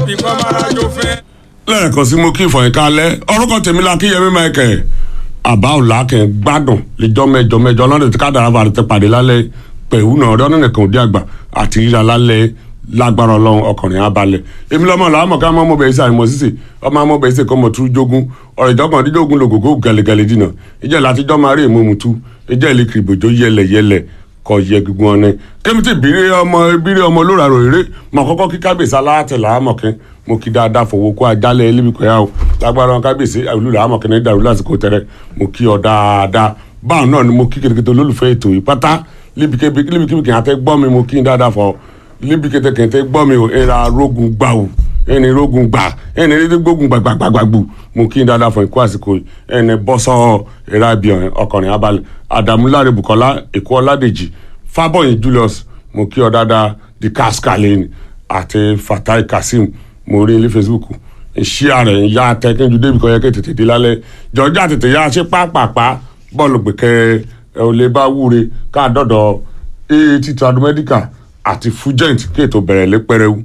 bí kò máa rájò fẹ́. lẹ́ẹ̀kan sí mo kí ìfọ̀yín kalẹ̀ orúkọ tèmi la kí yẹmí michael àbá òlà kẹ́ ń gbádùn lẹ́jọ́ mẹ́jọ mẹ́jọ lọ́dún tí kádàrá bá ti pàdé lálẹ́ pẹ̀lú náà ọ̀rẹ́ ọ̀nà nìkan òde àgbà àti rírà lálẹ́ lágbára ọlọ́run ọkùnrin abalẹ̀ èmi lọ́mọ làwọn mọ̀ ká mọ́ mọ́ bẹ̀rẹ̀ sí àìmọ̀ sísè ọmọ àmọ́ bẹ̀rẹ̀ sí kọ́ mọ̀ tún jogun ọ̀rọ̀ ìjọkàn dídógún lògògó gẹ̀lẹ́gẹ̀lẹ́ dínà ìjẹ́ látijọ́ máa rí ìmúmutu ìjẹ́ ìlíkiri ìbòjó yẹlẹ̀yẹlẹ̀ kọ yẹ gbogbo wọn ni kémi tí bírí ọmọ bírí ọmọ lóra rò eré mọ kọ́kọ́ kí kábíyèsí aláàtẹ làámọ̀kín mo kí dáadáa fowó kó ajálẹ̀ ẹlẹ́bí kọ́yà o lágbára wọn kábíyèsí àwùlù làámọ̀kín ní dàrú lásìkò tẹ̀rẹ̀ mo kí ọ dáadáa báwọn náà ni mo kí kékeré olólùfẹ́ ètò yìí pátá líbikíbi kí n àtẹ gbọ́ mi mo kí n dáadáa fọ líbikíbi kí n tẹ gbọ́ mi o ẹ̀ra rógun gbà o ẹni rógun gbà ẹni rí gbógun gbàgbàgbàgbù mo kí n dáadáa fọ ikú àsìkò ẹni bọ́sọ̀ ẹ̀ra ibi ọkùnrin abalẹ̀ àdàmúláre bukola èkó ọládèjì fábọ̀yìn julius mo kí ọ dáadáa di kaskalin àti fatai kasim mo rí ilé facebook ìṣí ààrẹ ìyá atẹkẹjú débi kan yẹ kí tètè dé lálẹ́ jọjá tètè yá ṣe pápápá bọ́ọ̀lù gbẹ̀kẹ́ ẹ ò lè bá wúre ká dọ̀dọ̀ aat tradomedical àti fugent kí ètò bẹ̀rẹ̀ lé pẹrẹwu.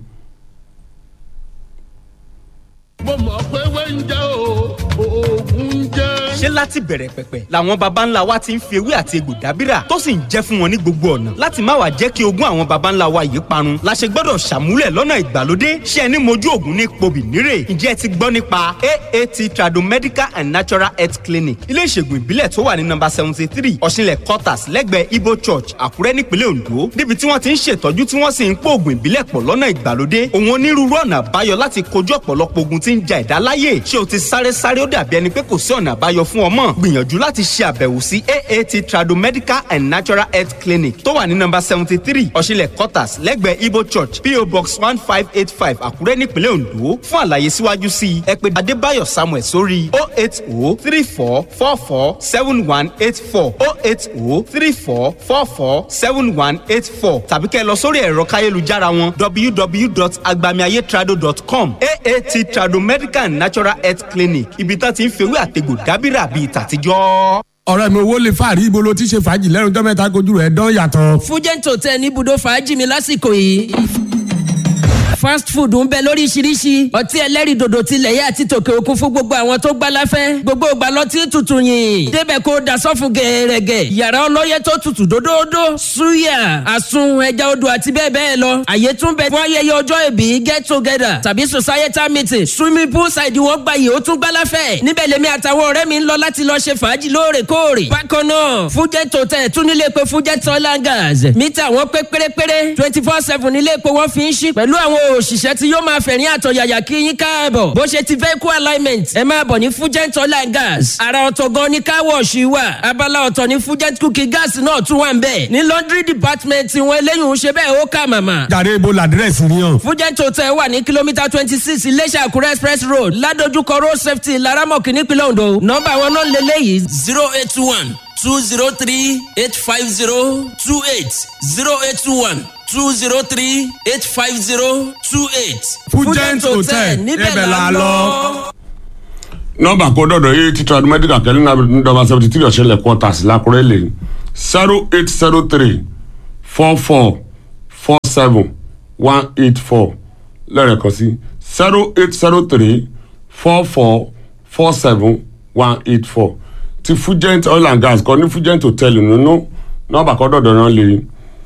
mo mọ̀ pé wẹ́ńjẹ́ o oògùn jẹ́. ṣé láti bẹ̀rẹ̀ pẹ̀pẹ̀ làwọn baba ńlá wa ti ń fi ewé àti egbò dábìrà tó sì ń jẹ́ fún wọn ní gbogbo ọ̀nà láti má wàá jẹ́ kí ogún àwọn baba ńlá wa yìí parun la ṣe gbọ́dọ̀ ṣàmúlẹ̀ lọ́nà ìgbàlódé ṣé ẹni mojú ògùn ní pobì nírè ǹjẹ́ ẹ ti gbọ́ nípa aat tradomedical and natural health clinic ilé ìṣègùn ìbílẹ̀ tó wà ní nọ́mbà seventy three ọ̀ṣinlẹ̀ quarters lẹ́gbẹ̀ẹ́ ibo church àkúrẹ́ nípínlẹ̀ ondo níbi tí wọ́n ti ń ṣètọ́jú tí wọ́n sì ń pò ògùn ìbílẹ̀ pọ̀ lọ́nà ìgbàlódé òun onírúurú ọ̀nà àbáyọ láti kojú ọ̀pọ̀lọpọ̀ ogun tí ń ja ẹ̀dá láyè ṣé o ti sáré sáré ó dàbí ẹni pé kò sí ọ̀nà àbáyọ fún ọmọ gbìyànjú láti ṣe àbẹ̀wò sí aat tradomedical and natural health clinic tó wà ní nọ́mbà seventy three ọ̀ṣinlẹ̀ quarters lẹ́gbẹ̀ẹ́ ibo church po box one five eight five àkúrẹ́ nípínlẹ̀ ondo fún àlàyé síwájú sí i ẹ pè adébáyọ̀ samuel sórí o eight o three four four four seven one eight four o eight o three four four four seven one eight four tàbí kẹ́ ẹ lọ sórí ẹ̀rọ káyélujára wọn www.agbamiayetrado.com aat tradomedical and natural health clinic ibi tá ti ń fewé àtegbò dábìrà bíi tàtijọ́. ọ̀rẹ́ mi owó lè fàárí ibo ló ti ṣe fàájì lẹ́nu tó mẹ́ta kojú rẹ̀ dán yàtọ̀. fújẹ́ǹt hotel ní ibùdó fàájì mi lásìkò yìí fast food ń bẹ lóríṣiríṣi ọtí ẹlẹ́rìndòdò tilẹ̀ yẹ àti tòkè òkun fún gbogbo àwọn tó gbá láfẹ́ gbogbo ìgbà lọtí tutù yìn débẹ̀ kó dasọ́fù gẹ̀ẹ́rẹ́gẹ̀ yàrá ọlọ́yẹ tó tutù dódódó suya àsun ẹja odò àti bẹ́ẹ̀ bẹ́ẹ̀ lọ àyè tún bẹ fún ayẹyẹ ọjọ́ ìbí get together tàbí societal meeting swimming pool side wọn gba yìí ó tún gbá láfẹ́ níbẹ̀ lèmi àtàwọn ọ̀rẹ́ mi ń lọ láti lọ ṣe fàájì lóòrèkóòrè bákan náà fujet hotel tún nílé pé fujet oil and gas mítà wọn pé pérépéré twenty four seven nílé epo wọn fi ń ṣí pẹ̀lú àwọn òṣìṣẹ́ tí yóò máa fẹ̀rín àtọ̀yàyà kí yín káàbọ̀ bó ṣe ti vehicle alignment ẹ máa bọ̀ ní fugent oil and gas ara ọ̀tọ̀ gan ni car wash wà abala ọ̀tọ̀ ní fugent cooking gas náà tún wà ń bẹ̀ ní laundry department wọn eléyìí ń ṣe bẹ́ẹ̀ ó kà màmà. jàre ibo làdírẹ́sì ni hàn. fugent hotel wà ní kìlómítà twenty six iléṣà àkúrẹ́ express road ládojúkọ road safety laramọ̀kì nípínlẹ̀ ondo nọ́mbà wọn náà lélẹ́yìí zero eight one two zero three eight five zero two eight zero eight one two zero three eight five zero two eight. fújẹ́ǹt hotel níbẹ̀ la lọ. nọmba kó dọ̀dọ̀ yìí ti trad medical kẹ́lí náà nọmba seventy three ọ̀ṣẹ́lẹ̀ quarters lákúrẹ́ lè zero eight zero three four four four seven one eight four lẹ́rẹ̀kan sí zero eight zero three four four four seven one eight four ti fugent oil and gas kan ní fugent hotel nínú nọmba kó dọ̀dọ̀ náà lè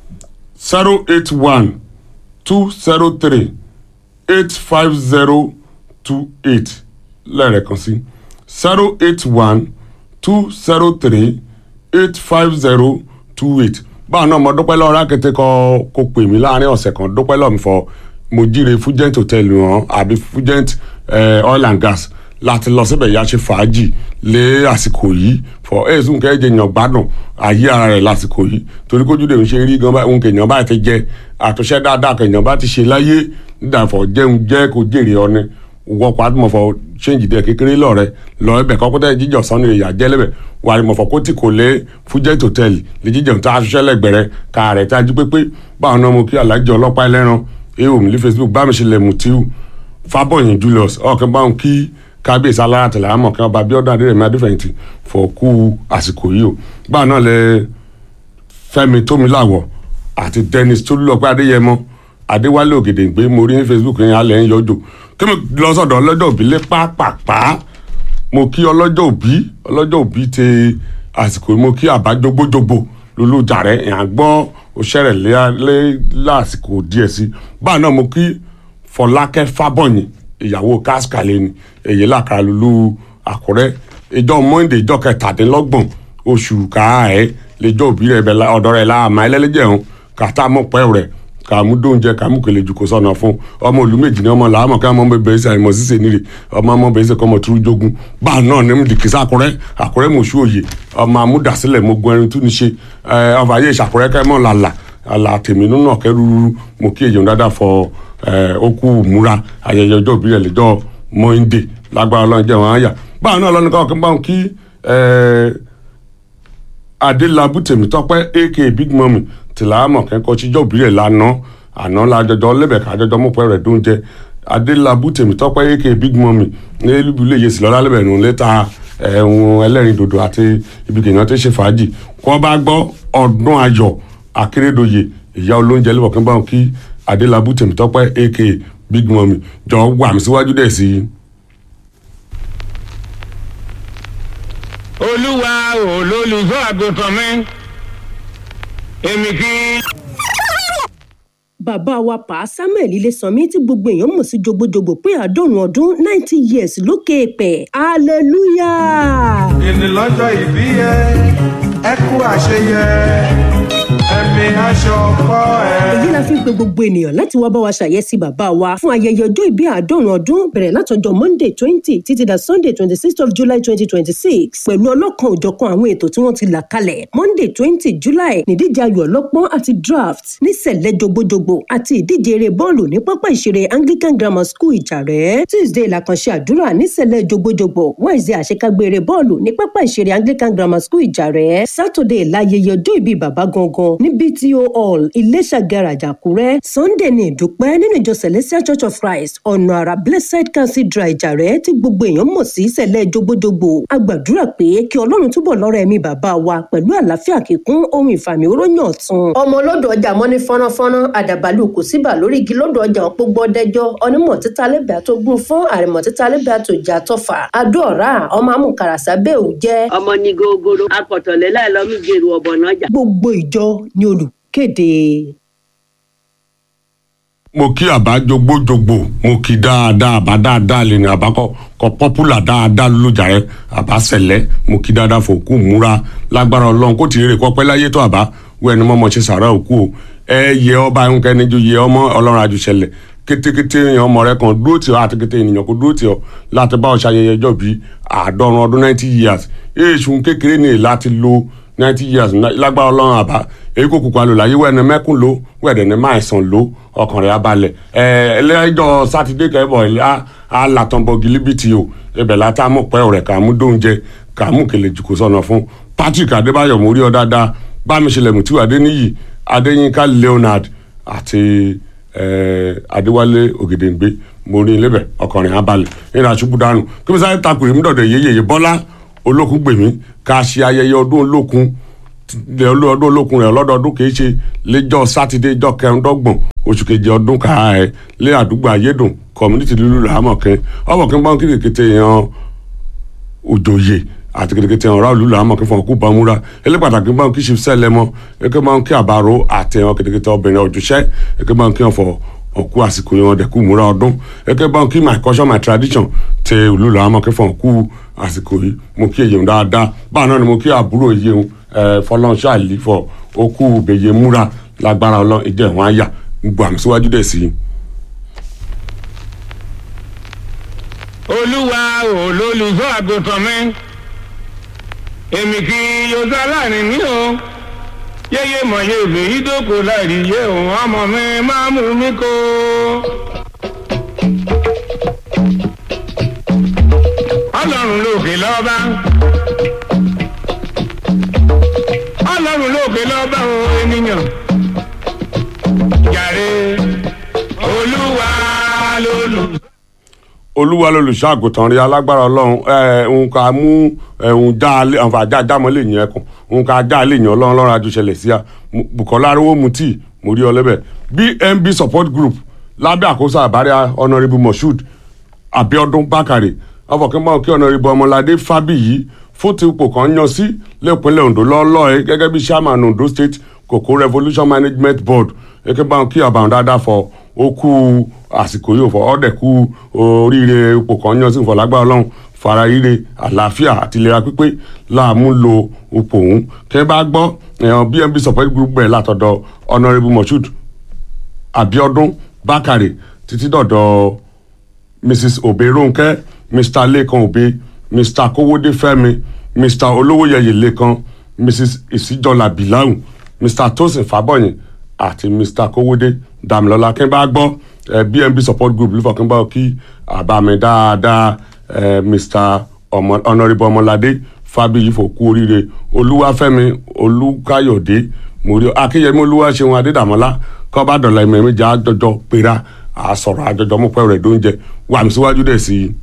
zero eight one two zero three eight five zero two eight lẹ́ẹ̀kan sí zero eight one two zero three eight five zero two eight báwọn náà mo dúpẹ́ lọ́wọ́ rákété kọ́ kó pè mí láàrin ọ̀sẹ̀ kan dúpẹ́ lọ́wọ́ mi fọ mo jíire fugent hotel wọn àbí fugent eh, oil and gas láti lọ síbẹ̀ yá ṣe fàájì lé àsìkò yìí fọ ẹ̀sùn kẹ́jẹ yàn gbádùn ayé ara rẹ̀ lásìkò yìí torí kójú lè ń ṣe rí gan báyìí kèèyàn bá ti jẹ àtúnṣe dáadáa kèèyàn bá ti ṣe láyé nídàáfọ̀ jẹun jẹ́ kó jèrè ọ ni wọ́pọ̀ àdùmọ̀fọ̀ ṣéǹjì dẹ̀ kékeré lọ́rẹ́ lọ ẹbẹ̀ kọ́kọ́tẹ́ jíjọ sanu ìyá jẹ́lẹ́bẹ̀ wà ní mọ̀fọ̀ kó tí kò lé fújẹ́t hòtẹ́ẹ̀lì lè jíjẹun tá a ṣiṣẹ́ lẹ́gbẹ̀rẹ́ ká rẹ̀ tá a jí pépé báwọn náà mo kí alájọ ọlọ́pàá ẹlẹ́ran èèwò mi ní facebook bá mi ṣe lẹ̀ mutiu fábọ̀yìn julius ọ̀kẹ́ báwọn kí kábíyèsí alára tẹ̀lé àmọ̀ kí wọ́n bá bíọ́dún adérẹ̀mí adéfẹ̀yìntì fọ̀ kú àsìkò yìí o báwọn náà lẹ fẹ́mi tómiláwọ̀ àti dennis tolúlọpẹ́ adéyẹmọ adéwálé ògèdèǹgbé mo rí ní facebook yẹn alẹ́ ń yọjò kí mi lọ sọ̀dọ̀ ọlọ́jọ́ òbí lé pápápá mo kí ọlọ́jọ́ òbí ọlọ́jọ́ òbí ti àsìkò yìí mo kí àbájógbójógbò lulújàrẹ́ ìyàn gbọ́ òṣèré lé lásìkò díẹ̀ sí báà náà mo kí fọlákẹ́ fábọ̀yìn ìyàwó káskàlẹ̀ ni èyí làkàrà lulú àkúrẹ́ ìjọ monde ìjọ kẹtàdínlọ́gbọ̀n oṣù káàẹ́ lẹ́jọ́ òbí rẹ̀ bẹ̀ ọ̀dọ́ rẹ̀ láàmà ẹlẹ́lẹ́jẹ̀hún kàtà mọ̀pẹ́ rẹ̀ kàmú dóúnjẹ kàmú kele jù kó sọnà fún ọmọ ìlú méjì ní ọmọ làámọ kí ọmọ bẹbẹ ẹsẹ àìmọ sísè nílé ọmọ ọmọ bẹbẹ ẹsẹ kọmọ turu jogun báà náà ní mo dìkísà àkúrẹ́ àkúrẹ́ mọṣú òye ọmọ amúdàsílẹ̀ mo gun ẹrin tún ní ṣe ẹ ọba ayé ìṣàkúrẹ́ kẹmọ làlà àlà tèmi nínú ọkẹ rúru mo kí èyàn dáadáa fọ ẹ okú múra ayẹyẹ ọjọ́ ìbílẹ̀ lẹ́jọ́ mọ́ńdé lágbára ọlọ́run jẹ́ wọn á yà báà náà lọ́nà káwọn kí n bá wọn kí ẹ adélábù tèmítọ́pẹ́ aka big mummy tìlámọ̀ kẹ́kọ̀ọ́ tíjọ́ òbílẹ̀ lánàá àná lájọjọ lẹ́bẹ̀ẹ́ kájọjọ mọ̀pẹ́ rẹ̀ dóúnjẹ adélábù tèmítọ́pẹ́ aka big mummy ní elúbulẹ̀ yèsì lọ́lá lẹ́bẹ̀ẹ́ nù létà ẹ̀hún ẹlẹ́rìn dòdò àti ibi kìnìún tó ṣe fàájì kọ́ bá gbọ́ ọdún ayọ̀ akérèdọ́yè ìyá olóúnjẹ lẹ́bọ̀ kí n bá wọn kí adélábù tèmítọ́pẹ́ aka big mummy jọ wà mí síwájú dẹ̀ sí i. olúwa olólùfọ́ àgùntàn mi èmi kì í. bàbá wa pa samuel ilésanmi tí gbogbo èèyàn mọ̀ sí jogbojogbo pé àádọ́rùn ọdún ninety years lókè èèpẹ̀ hallelujah. ìní lọ́jọ́ ìbí yẹ ẹ kú àṣeyẹ ẹ̀mí aṣọ kọ́ ẹ. èyí la fi ń pe gbogbo ènìyàn láti wá bá wa ṣàyẹ́sí bàbá wa fún ayẹyẹ ọjọ́ ìbí àádọ́rùn ọdún bẹ̀rẹ̀ látọjọ́ monday twenty títí da sunday twenty sixth of july twenty twenty six pẹ̀lú ọlọ́kan òjọ̀kan àwọn ètò tí wọ́n ti là kalẹ̀ monday twenty july nídíje ayò ọlọ́pọ́n àti draft ní sẹ̀lẹ̀ jogbojogbo àti ìdíje eré bọ́ọ̀lù ní pápá ìṣeré anglican grammar school ìjàrẹ́ tuesday làkànṣe àdúrà ní sẹ̀lẹ̀ jogbojogbo wednesday àṣekágbé eré bọ́ọ̀lù ní pápá ìṣeré anglican grammar school ìjàrẹ́ saturday láyẹyẹ ọjọ́ ìbí bàbá gangan ní bto hall iléṣà garage àkúrẹ́ sunday ní ìdúpẹ́ nínú ìjọ celestial church of christ ọ̀nà àrà blessed cathedral ìjàrẹ́ tí gbogbo èèyàn mọ̀ sí sẹ̀lẹ̀ jogbojogbo a gbàdúrà pé kí ọlọ́run túbọ̀ lọ́rọ̀ ẹ̀mí bàbá wa pẹ̀lú àlàáfíà kíkún ohun ìfàmì oróyàn ọ̀tun. ọmọ olódò ọjà mọ́ní fọ́nránfọ́nrán àdàbàlù kò síbà lórí igi lódò ọjà òpó gbọ́dẹ́jọ́ onímọ̀ títa lẹ́bàá tó gún fún àrẹ̀mọ̀ títa lẹ́bàá tó jà tọ́fà adó ọ̀rá ọmọ amúkaràsá bẹ́ẹ̀ ò jẹ́ ọmọ ní gogoro akọ̀tọ̀lẹ́ láìlọ́mí gèrò ọ̀bọ̀nà ọjà. gbogbo ìjọ ni olùkéde. mo kí àbá jogbójogbò mo kí dáadáa àbá dáadáa lè ní àbá kọ kọ pọ́pùlà dáadáa lójà rẹ àbá sẹ̀lẹ̀ mo kí dáadáa fòkú múra lágbára ọlọ́run kó tìrẹ kọ́pẹ́ láyé tó àbá wọ ẹni mọ́mọ́ ṣe sàrà òkú o ẹ yẹ ọba ẹnkẹ́ni ju yẹ ọmọ ọlọ́run àjùṣẹlẹ̀ kétékété èèyàn ọmọ rẹ kan dúró tì ọ àti kété ènìyàn kò dúró tì ọ láti bá ọ ṣayẹyẹ ọjọ́ bíi àádọ́rùn ọdún ninety years èèṣù kékeré ní láti lo ninety years lágbára ọlọ́run àbá èyí kò kúkú alò láyé wẹ́ẹ̀ni mẹ́kùn ló wẹ́ẹ̀dẹ̀ ní máa sàn ló ọkàn rẹ̀ abalẹ̀ ẹ̀ ẹlẹ́jọ́ sátidé kẹ́bọ̀ alàtọ̀nbọ̀ gilibiti o ibẹ̀ látà mọ̀ pẹ́ ọ̀rẹ́ kàmú dóúnjẹ kàmú kele jùkú sọ̀nà fún patrick adébáyọ̀ mórí ọ dáadáa bámiṣẹlẹ̀ mùtíwà adéníyì adéyínká leonard àti adéwálé ògèdèǹgbé mórí lébẹ̀ ọkàn rẹ̀ abalẹ̀ nínú àṣubú dànù kí mi sáré takùrì mú dọ̀dọ̀ yéyeye bọ́lá olókun gbèmí ká ṣe ayẹyẹ ọdún olókun ọdún olókun rẹ lọ́dọọdún kì í ṣe lẹ́jọ́ sátidé ìjọ kẹrìndọ́gbọ̀n oṣù kejì ọdún ká ẹ lé àdúgbò ayédùn community lulu làámọ̀kẹ́ ọmọkẹ́ bá ń kí kékeré yan òjòyè àti kékeré yan ráàlú làámọ̀kẹ́ fún ọkú bamúra ilé pàtàkì bá ń kí ṣe sẹ́lẹ̀ mọ́ ẹ̀kẹ́ bá ń kí àbárò àti ẹ̀hàn kékeré obìnrin ọ̀jọ̀ṣẹ́ ẹ̀kẹ́ bá ń kí wọn fọ ọkú àsìkò yẹn dẹkú múra ọdún ẹkẹ bá ń kí my culture my tradition tẹ olùlọ àmọ kẹfọn ọkú àsìkò yìí mo kí èyí dáadáa báà náà ni mo kí àbúrò yìí ẹ fọlọ́nṣọ́ àlìfọ ọkú bèyẹ múra lágbára ọlọ́ ìjẹ́ ìwọ̀n àyà gbogbo àmì síwájú dẹ̀ sí i. olúwa olólùfọ́ àgùntàn mi èmi kì í yọjọ́ aláàrin mi o yéyé mọ̀yé ìlú ìdókò láìrí yé òun ọmọ mi máa mú mi kó. ọlọ́run lókè lọ́ba ọlọ́run lókè lọ́ba o ènìyàn jàre olúwa lólu. olúwa lolùṣọ́ àgùntàn rí alágbára ọlọ́run ẹ òun ká mú ẹ̀hún já àwọn àjà àjámọ́ lè yẹn ẹkùn òun ká já lè yàn ọlọ́run lọ́run àjọṣẹlẹ̀ sí a bukola arówó mutí mo rí ọ lẹ́bẹ̀ bnb support group lábẹ́ àkóso àbárẹ́ honourable moshood abiodun bakare ọfọkẹ́mbọ́n kí ọ̀nàrẹ́bù ọmọládé fábíyì fún ti ipò kan yan sí lẹ́pínlẹ̀ ondo lọ́ọ́lọ́ọ̀ gẹ́gẹ́ bí chairman ondo state cocoa revolution management board gẹ́gẹ́ bá wọn kí ọba àwọn dáadáa fọ ó kú àsìkò yìí fọ ọ́dẹ̀ kú oríire ipò kan yan sí ìfọ̀lágbá ọlọ́run fara ire àlàáfíà àti ìlera pípé láàmú lo ipò òun kẹ́ bá gbọ́ ẹ̀hàn bnb support group bẹ̀rẹ̀ látọ̀dọ̀ honourable moshood abiodun bakare títí dọ̀dọ̀ mrs oberonke mr lekan obe mr kowode fẹmi mr olówóyẹyẹ lekan mrs isijola bilahu mr tosin fabọyin àti mr kowode damilola kí n bá gbọ́ eh, bnb support group lufọ kí n bá kí àbámi dáadáa eh, mr ọmọ honourable ọmọládé fábíyì fòkú oríire olúwàfẹ́mi olúkáyọ̀dé mòrí akínyẹmí olúwaṣeun adédàmọ́lá kọ́bádọ́lá ìmọ̀ ẹ̀mí jà àjọjọ pera àsọ̀rọ̀ àjọjọ mọ̀pẹ́ rẹ̀ dóúnjẹ wàmí síwájú dẹ̀ sí i.